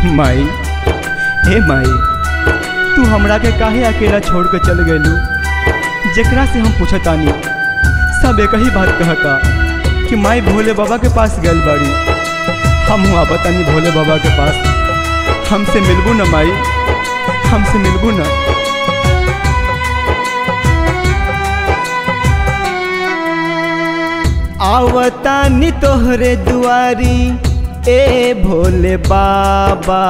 माई हे माई तू हमरा के काहे अकेला छोड़ के चल गइलू जेकरा से हम पूछतानी सब एक ही बात कहता कि माई भोले बाबा के पास गइल बाड़ी हम हुआ बतानी भोले बाबा के पास हमसे मिलबू न माई हमसे मिलबू न आवतानी तोहरे दुआरी ए भोले बाबा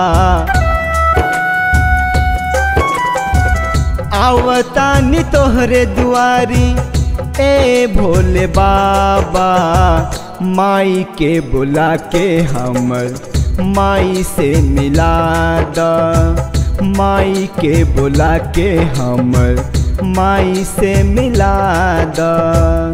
आवतानी तोहरे दुआरी ए भोले बाबा माई के बुला के हमर माई से मिला द माई के बुला के हमर माई से मिला द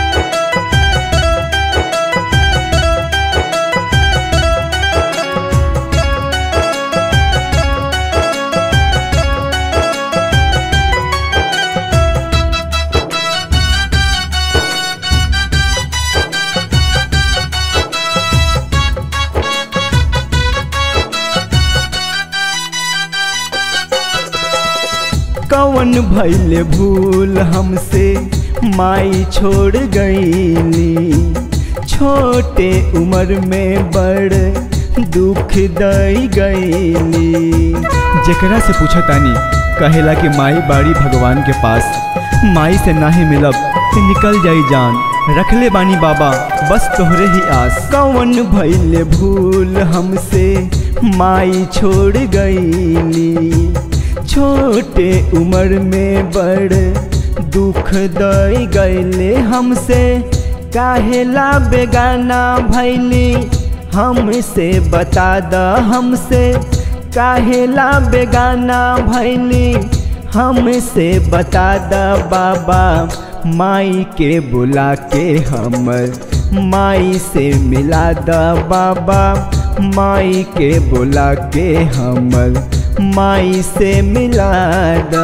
कवन भैले भूल हमसे माई छोड़ गईली छोटे उम्र में बड़ दुख दई गईली जेकरा से पूछतानी कहेला कि माई बाड़ी भगवान के पास माई से नाही मिलब तो निकल जाई जान रखले बानी बाबा बस तोहरे ही आस कवन भैले भूल हमसे माई छोड़ गईली छोटे उम्र में बड़ दुख दई गईले हमसे काहेला बेगाना भैली हमसे बता द हमसे काहेला बेगाना भैली हमसे बता द बाबा माई के बुला के हमर माई से मिला द बाबा माई के बुला के हमर माई से मिला द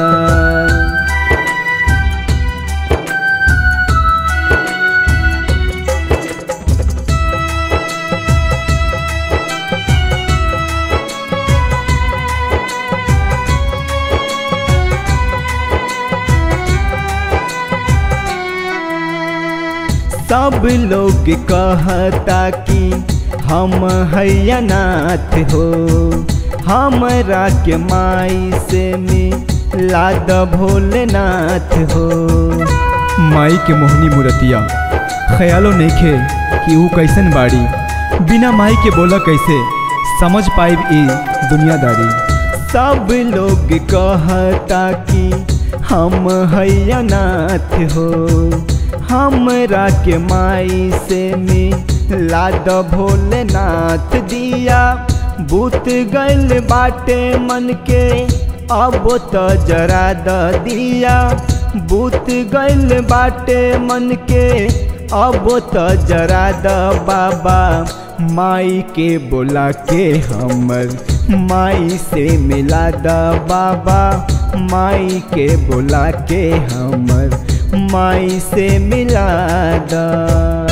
सब लोग कहता कि हम हैनाथ हो हमरा के माई से मिला द भोलेनाथ हो माई के मोहनी मूर्तिया ख्यालो नइखे कि ऊ कैसन बाड़ी बिना माई के बोला कैसे समझ पाइब ई दुनियादारी सब लोग कहता कि हम हैनाथ हो हमरा के माई से मिला द भोलेनाथ दिया बूत गल बाटे मन के अब तो जरा द दिया बूत गल बाटे मन के अब तो जरा द बाबा माई के बोला के हमर माई से मिला द बाबा माई के बोला के हमर माई से मिला द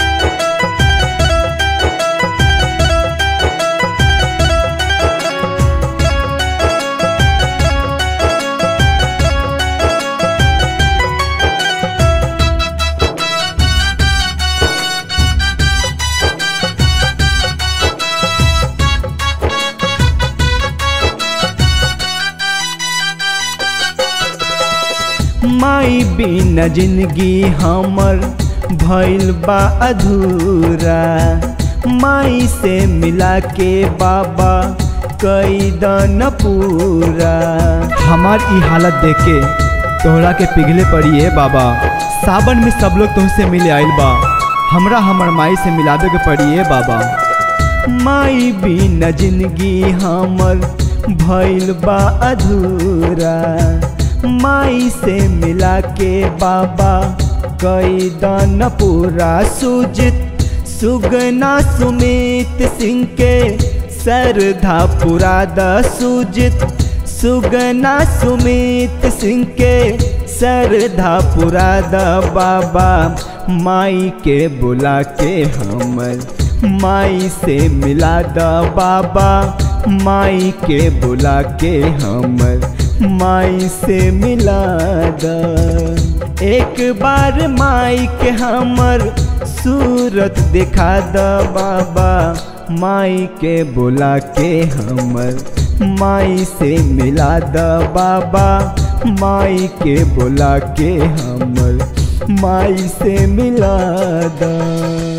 माई बिना जिंदगी हमर भइल बा अधूरा माई से मिला के बाबा कई दन पूरा हमार ई हालत देख के तोहरा के पिघले पड़ी है बाबा सावन में सब लोग तुमसे मिले आइल बा हमरा हमर माई से मिलावे के पड़ी है बाबा माई बिना जिंदगी हमर भइल बा अधूरा माई से मिला के बाबा कई दान पूरा सुजित सुगना सुमित सिंह के सरधा पुरा द सुजित सुगना सुमित सिंह के सरधा पुरा द बाबा माई के बुला के हमर माई से मिला द बाबा माई के बुला के हमर माई से मिला द एक बार माई के हमर सूरत दिखा द बाबा माई के बुला के हमर माई से मिला द बाबा माई के बुला के हमर माई से मिला द